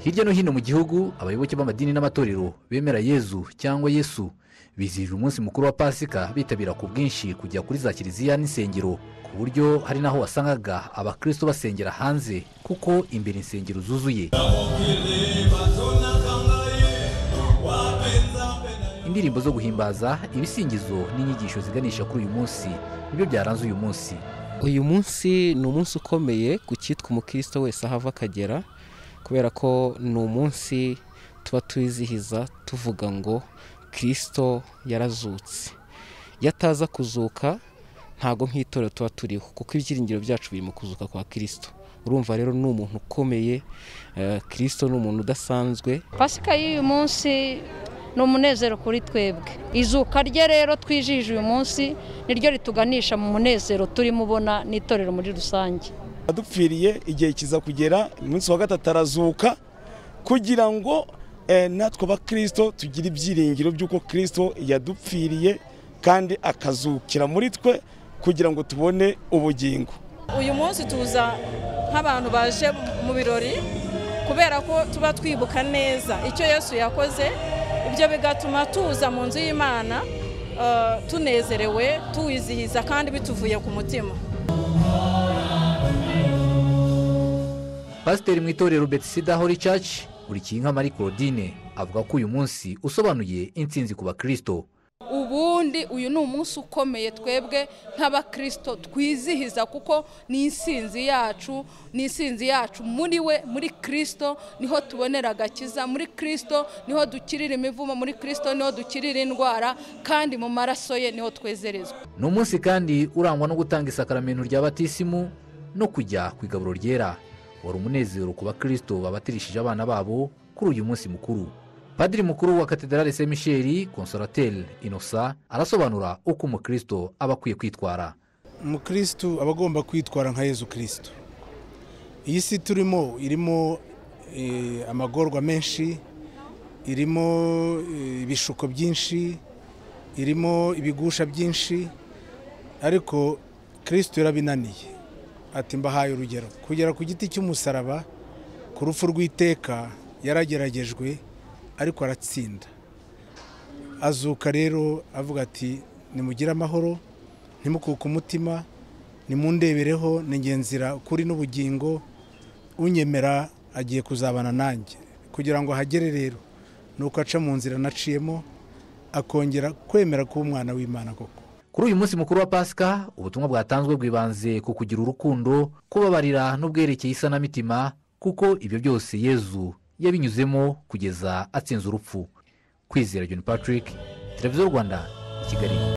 hirya no hino mu gihugu abayoboke b'amadini n'amatorero bemera yezu cyangwa yesu bizihije umunsi mukuru wa pasika bitabira ku bwinshi kujya kuri za kiliziya n'insengero ku buryo hari n'aho wasangaga abakristo basengera hanze kuko imbere insengero zuzuye indirimbo zo guhimbaza ibisingizo n'inyigisho ziganisha kuri uyu munsi nibyo byaranze uyu munsi uyu munsi ni umunsi ukomeye ku cyitwa umukristo wese aho ava akagera kubera ko ni umunsi tuba tuwizihiza tuvuga ngo kirisito yarazutse iyo ataza kuzuka ntabwo nk'itorero tuba turiho kuko ibyiringiro byacu biri mu kuzuka kwa kirisito urumva rero ni umuntu ukomeye kirisito ni umuntu udasanzwe pasika y'uyu munsi ni umunezero kuri twebwe izuka rye rero twijije uyu munsi niryo rituganisha mu munezero turimo ubona n'itorero muri rusange adupfiriye igihe kiza kugera umunsi wa gatatu arazuka kugira ngo natwe abakirisito tugire ibyiringiro by'uko kirisito yadupfiriye kandi akazukira muri twe kugira ngo tubone ubugingo uyu munsi tuza nk'abantu baje mu birori kubera ko tuba twibuka neza icyo yesu yakoze ibyo bigatuma tuza mu nzu y'imana tunezerewe tuwizihiza kandi bituvuye ku mutima pasiteri mu itorero betisida hori caci burikinka marie claudine avuga ko uyu munsi usobanuye intsinzi ku bakirisito ubundi uyu ni umunsi ukomeye twebwe nk'abakirisito twizihiza kuko ni insinzi yacu ni insinzi yacu muri we muri kirisito niho tubonera agakiza muri kirisito niho dukirira imivumo muri kirisito niho dukirira indwara kandi mu maraso ye niho twezerezwa ni umunsi kandi urangwa no gutanga isakaramento rya batisimu no kujya ku igaburo ryera wari umunezero ku bakirisito babatirishije abana babo kuri uyu munsi mukuru padiri mukuru wa katedrale se misheri konsorateri inosa arasobanura uko umukristo aba akwiye kwitwara umukristo aba agomba kwitwara nka yezu kirisito iyi si turimo irimo amagorwa menshi irimo ibishuko byinshi irimo ibigusha byinshi ariko kirisito yarabinaniye ati mbahaye urugero kugera ku giti cy'umusaraba ku rupfu rw'iteka yarageragejwe ariko aratsinda azuka rero avuga ati nimugire amahoro ntimukuke umutima nimundebereho ningenzira kuri n'ubugingo unyemera agiye kuzabana nanjye kugira ngo ahagere rero ni uko aca mu nzira naciyemo akongera kwemera kuba umwana w'imana koko kuri uyu munsi mukuru wa pasika ubutumwa bwatanzwe bwibanze ku kugira urukundo kubabarira n'ubwerekeye isanamitima kuko ibyo byose yezu yabinyuzemo kugeza atsinze urupfu kwizera john patrick televiziyo rwanda i kigali